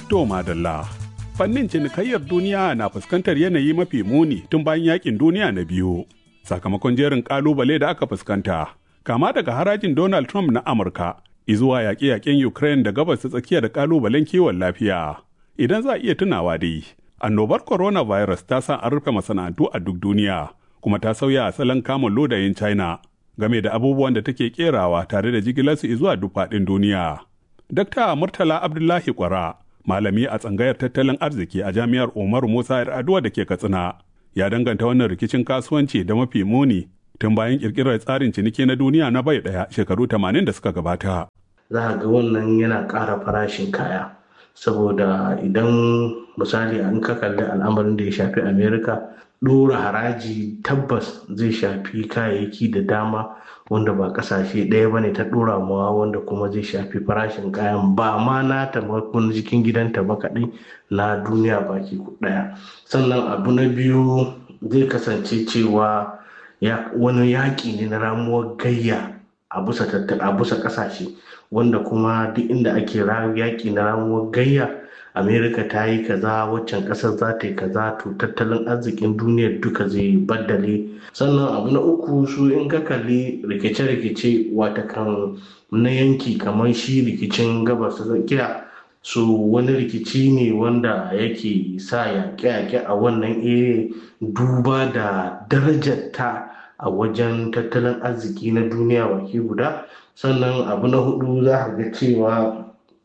To madalla. Fannin cinikayyar duniya na fuskantar yanayi mafi muni tun bayan yakin duniya na biyu. Sakamakon jerin kalubale da aka fuskanta, kama daga harajin Donald Trump na Amurka, izuwa yaƙe-yaƙen Ukraine da gabas ta tsakiya da kalubalen kiwon lafiya. Idan za a iya tunawa dai, annobar coronavirus ta sa an rufe masana'antu a duk duniya, kuma ta sauya asalin kamun lodayin China game da abubuwan da take kerawa tare da jigilarsu zuwa duk faɗin duniya. Dr. Murtala Abdullahi Kwara, malami a tsangayar tattalin arziki a jami'ar Umaru Musa Yar'adua da ke Katsina, ya danganta wannan rikicin kasuwanci da mafi muni tun bayan kirkirar tsarin ciniki na duniya na bai ɗaya shekaru 80 da suka gabata. Za ga wannan yana ƙara farashin kaya, saboda idan misali an ka kalli al'amarin da ya shafi Amerika, ɗora haraji tabbas zai shafi kayayyaki da dama wanda ba kasashe ɗaya ba ne ta ɗora mawa wanda kuma zai shafi farashin kayan ba ma na tamakon jikin gidanta ba kaɗai na duniya baki ɗaya sannan abu na biyu zai kasance cewa wani yaƙi ne na ramuwar gayya a bisa ƙasashe wanda kuma duk inda ake yaƙi na ramuwar gayya amerika ta yi kaza waccan kasar za ta yi kaza to tattalin arzikin duniyar duka zai baddale sannan abu na uku su in ka kalli rikice-rikice wata kan na yanki kamar shi rikicin gabas ta tsakiya su wani rikici ne wanda yake sa yaƙe-yaƙe a wannan ere duba da darajar ta a wajen tattalin arziki na duniya baki guda sannan abu na hudu za ga cewa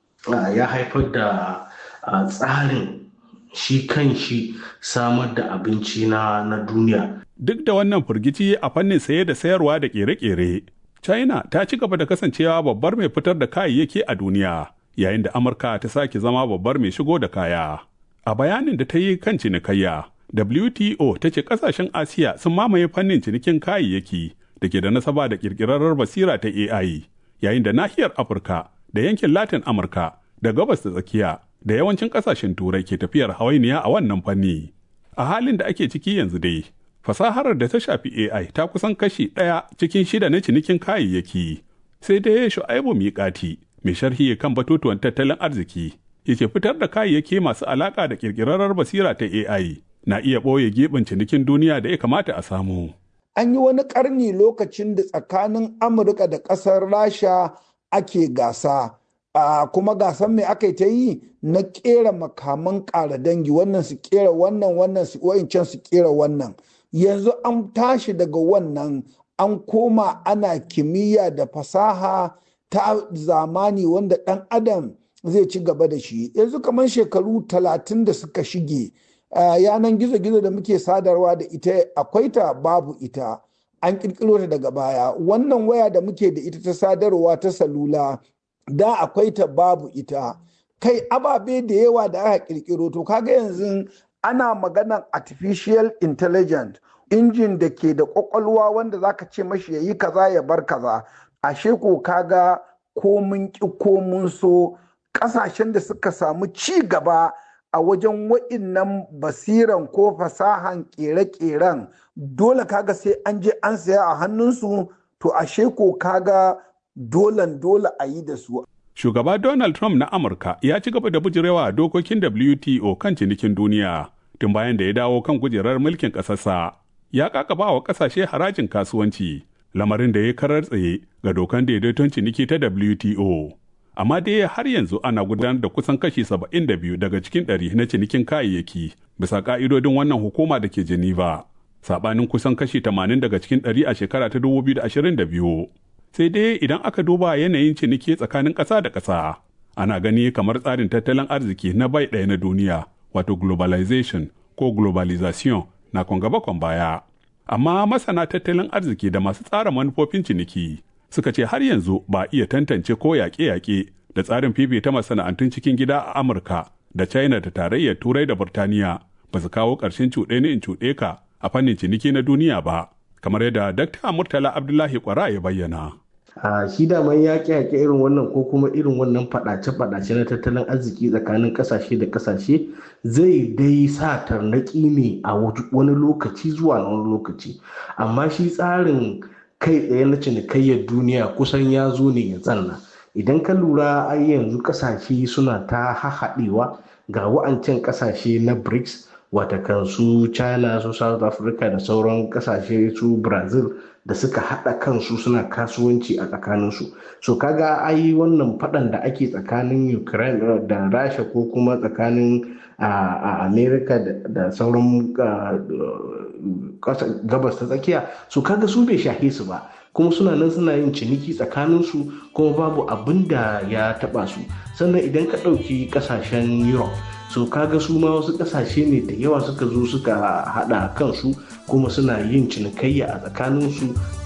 ya haifar da a tsarin shi kan shi samar da abinci na, na duniya. Duk da wannan firgici a fannin saye da sayarwa da kere-kere, China ta ci gaba da kasancewa babbar mai fitar da kayayyaki a duniya, yayin da Amurka ta sake zama babbar mai shigo da kaya. A bayanin da ta yi kan cinikayya, WTO ta ce kasashen Asiya sun mamaye fannin cinikin kayayyaki da ke da nasaba da kirkirarrar basira ta AI, yayin da nahiyar Afirka da yankin Latin Amurka da gabas da tsakiya da yawancin kasashen turai ke tafiyar hawainiya a wannan fanni. A halin da ake ciki yanzu dai, fasahar da ta shafi AI ta kusan kashi ɗaya cikin shida na cinikin kayayyaki. Sai dai Shu'aibu Miƙati, mai sharhi kan batutuwan tattalin arziki, yace fitar da kayayyaki masu alaƙa da ƙirƙirarrar basira ta AI na iya ɓoye giɓin cinikin duniya da ya kamata a samu. An yi wani ƙarni lokacin da tsakanin Amurka da ƙasar Rasha ake gasa. Uh, kuma gasan mai aka ta yi na kera makaman ƙara dangi wannan su kera wannan wannan su can su kera wannan yanzu an tashi daga wannan an koma ana kimiyya da fasaha ta zamani wanda ɗan adam zai ci gaba da shi yanzu kamar shekaru talatin da suka shige uh, yanan gizo-gizo da muke sadarwa da ita akwai ta babu ita an ƙirƙiro ta daga baya wannan waya da muke da ita ta sadarwa ta salula da akwai ta babu ita kai ababe da yawa da aka kirkiro to kaga yanzu ana maganan artificial intelligence injin da ke da kwakwalwa wanda zaka ce mashi ya yi kaza ya bar kaza ashe ko kaga ko mun ki ko mun so kasashen da suka samu ci gaba a wajen wa'innan basiran ko fasahan kere-keren dole kaga sai an je an saya a hannunsu to ashe ko kaga dolan dole a yi da su. Shugaba Donald Trump na Amurka ya ci gaba da bujirewa dokokin WTO kan cinikin duniya tun bayan da ya dawo kan kujerar mulkin ƙasarsa. Ya kakaba wa ƙasashe harajin kasuwanci, lamarin da ya karar tsaye ga dokan daidaiton ciniki ta WTO. Amma dai har yanzu ana gudanar da kusan kashi 72 daga cikin ɗari na cinikin kayayyaki bisa ƙa'idodin wannan hukuma da ke Geneva. Saɓanin kusan kashi 80 daga cikin ɗari a shekara ta 2022. sai dai idan aka duba yanayin ciniki tsakanin ƙasa da ƙasa ana gani kamar tsarin tattalin arziki na bai ɗaya na duniya wato globalization ko globalization na gaba kwan baya amma masana tattalin arziki da masu tsara manufofin ciniki suka ce har yanzu ba iya tantance ko yaƙe-yaƙe da tsarin fifita masana'antun cikin gida a amurka da china da tarayyar turai da burtaniya ba su kawo ƙarshen cuɗe ni in cuɗe ka a fannin ciniki na duniya ba kamar yadda dakta murtala abdullahi kwara ya bayyana a shi daman yaƙi yaƙi irin wannan ko kuma irin wannan faɗace-faɗace na tattalin arziki tsakanin ƙasashe da ƙasashe zai dai sa tarnaƙi ne a wani lokaci zuwa wani lokaci amma shi tsarin kai tsaye na cinikayyar duniya kusan ya zo ne ya tsanna idan ka lura ai yanzu ƙasashe suna ta hahaɗewa ga wa'ancan kasashe na brics watakan su china su south africa da sauran kasashe su brazil da suka haɗa kansu suna kasuwanci a tsakaninsu so kaga ai wannan faɗan da ake tsakanin ukraine da rasha ko kuma tsakanin a america da sauran gabas ta tsakiya so kaga su bai shahe su ba kuma suna nan suna yin ciniki tsakaninsu kuma babu abin da ya taɓa su sannan idan ka ɗauki ƙasashen europe so kaga su ma wasu kasashe ne da yawa suka zo suka hada kansu kuma suna yin cinikayya a tsakaninsu